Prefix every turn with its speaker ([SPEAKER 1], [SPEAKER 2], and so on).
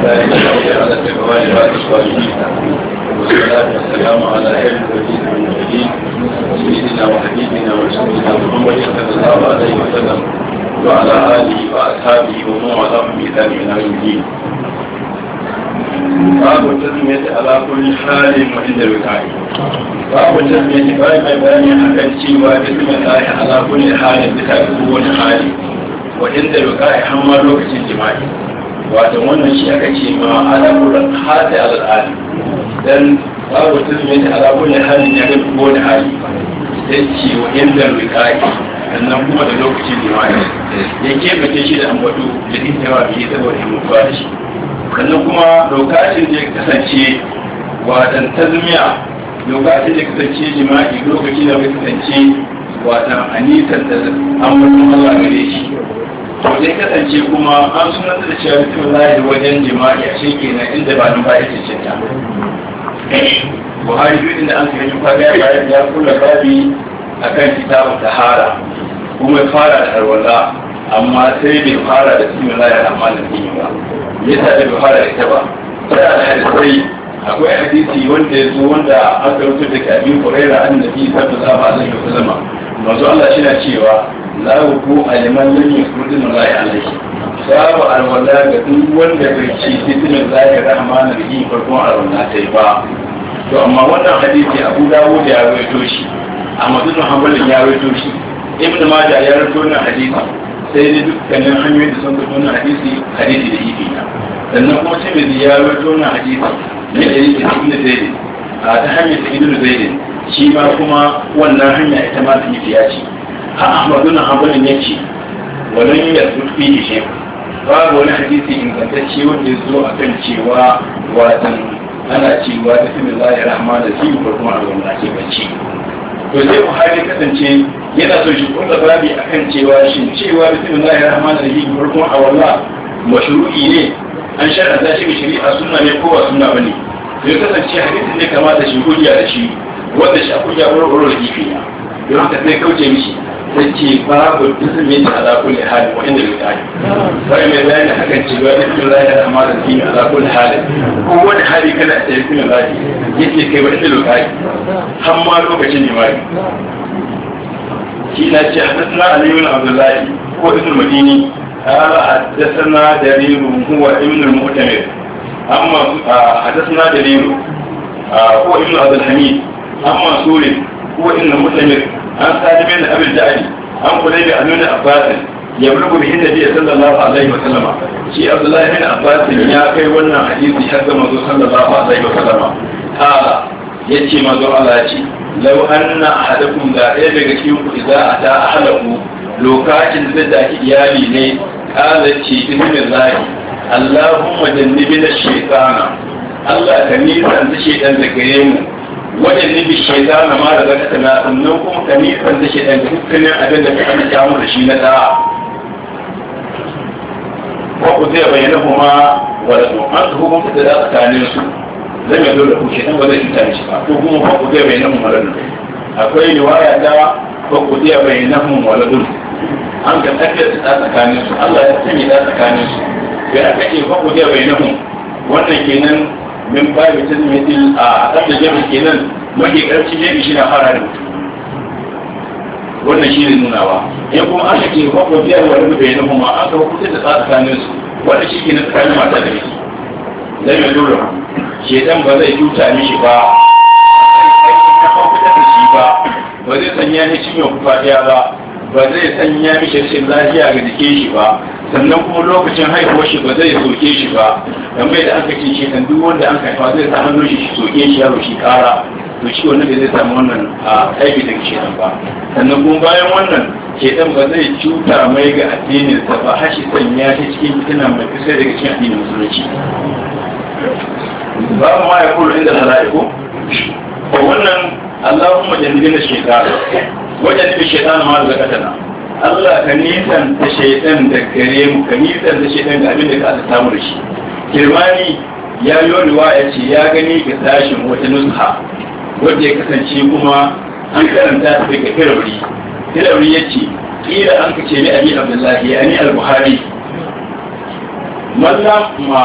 [SPEAKER 1] الله الذي على التقوى بعد الصالحين والصلاة والسلام على خير الوجود المرسلين سيدنا وحبيبنا ورسولنا محمد صلى الله عليه وسلم وعلى آله وأصحابه ومن والاهم بإحسان إلى يوم الدين babu tasmiyati ala kulli halin wa inda rukai babu tasmiyati bai mai bayani akan cewa bismillahi ala kulli halin bisa ga kowane hali wa inda rukai har ma lokacin jima'i wato wannan shi aka ce ma ala kulli hali ala hali dan babu tasmiyati ala kulli halin ya ga kowane hali sai ce wa inda rukai sannan kuma da lokacin jima'i ya kebace shi da ambato da intawa biyu saboda himmatuwa da shi sannan kuma lokacin da ya kasance watan tazmiya lokacin da ya kasance jima'i lokaci da ya kasance watan anisan da an mutum Allah gare shi to zai kasance kuma an sunan da cewa mutum lahi wajen jima'i a shi kenan inda ba nan ba ya ce ta buhari duk inda an kai kwaga ya bayar ya kula babi akan kitabun tahara kuma ya fara da harwala amma sai bai fara da bismillahir rahmanir rahim ba yasa da bai fara da ita ba sai da hadisi akwai hadisi wanda ya zo wanda aka rubuta daga abin hurairah annabi sallallahu alaihi wasallam manzo Allah shi na cewa la wuku aliman lam yusrudu lillahi alaihi babu alwala ga duk wanda bai ci bismillahir rahmanir rahim farkon alwala sai ba to amma wannan hadisi Abu Dawud ya rawaito shi Ahmad bin Hanbal ya rawaito shi Ibn Majah ya rawaito wannan hadisi sai dai dukkanin hanyoyin da sun fito na hadisi hadisi da ifi na sannan kuma sai mai ya rawaito na hadisi ne da yake cikin da zaidin a ta hanyar ta ibn zaidin shi ma kuma wannan hanya ita ma ta ifi ya ce a ahmadu na hanbalin ya ce wannan yi yasu fi shi babu wani hadisi ingantacce wanda ya zo akan cewa watan ana cewa da fi lillahi rahman da fi ko kuma a wannan ake bacci to sai buhari kasance yana so shi kuma babi akan cewa shi cewa bismillahir rahmanir rahim farkon a walla mashru'i ne an shar'a shi ga shari'a sunna ne ko ba sunna bane to ya kasance hadisin ne kamata shi hujja da shi wanda shi hujja wurin wurin da kifi na don haka sai kauce mishi sai ce babu bismillahir ala kulli hali wa inda bi ta'ala sai mai bayani akan cewa bismillahir rahmanir rahim ala kulli hali ko wani hali kana da bismillah yake kai wa inda lokaci har ma lokacin jima'i shi na ce hadasna aliyu bin abdullahi ko ibn madini قال حدثنا دليل هو ابن المؤتمر أما حدثنا دليل هو ابن عبد الحميد أما سوري هو ابن المؤتمر عن سالم بن أبي الجعد عن قليب بن ابن عباس يبلغ به النبي صلى الله عليه وسلم شي عبد الله بن عباس يا كي wannan hadisi har da manzo sallallahu alaihi wasallam قال yace manzo Allah ce law anna ahadakum da ɗaya daga cikin ku idza ata ahadaku lokacin da zaki iyali ne kala ce bismillah Allahumma jannibna shaytana Allah ka nisan da shaytan da gare mu wajen nibi shaytana ma da zaka tana sannan kuma ka nisan da shaytan da dukkanin abin da ka amince mu da shi na da wa ku zai bayyana kuma wa da an su hukunta da tsakanin su zai mai dole ku shaytan ba zai cuta mishi ba ko kuma fa ku zai bayyana mu malan akwai riwaya da fa ku zai bayyana mu waladun an ga tafiyar da tsakanin su Allah ya sanya da tsakanin su sai aka ce fa ku zai bayyana mu wannan kenan min babu tazmitil a kan da jami kenan mafi karshen jami shi na fara da mutum wannan shi ne nunawa in kuma aka ce fa ku zai wa rubu bayyana mu an ga hukunta da tsakanin su wannan shi kenan tsakanin mata da miji zai mai dole shedan ba zai cuta mishi ba ba ba zai sanya ni ciwon kufadiya ba ba zai sanya mishi rashin lafiya ga jikin shi ba sannan kuma lokacin haihuwar shi ba zai soke shi ba dan bai da aka ce shi kan duk wanda an haifa zai sa hannun shi soke shi yaro shi kara to shi wannan bai zai samu wannan a aiki daga shedan ba sannan kuma bayan wannan shedan ba zai cuta mai ga addinin sa ba har shi sanya shi cikin fitina mai kusa daga cikin addinin musulunci babu ma ya kula inda hala'iku ko wannan Allahumma jannibina shaytan wajen nufi shaitan ma da zakatana Allah ka nisan ta shaitan da gare mu ka nisan ta shaitan da abin da ka aka samu da shi kirmani ya yi riwaya ce ya gani ga sashin wata nusha wadda ya kasance kuma an karanta ta daga firawri firawri ya ce kila an ka ce ni abi abdullahi ya ni al-buhari mallam ma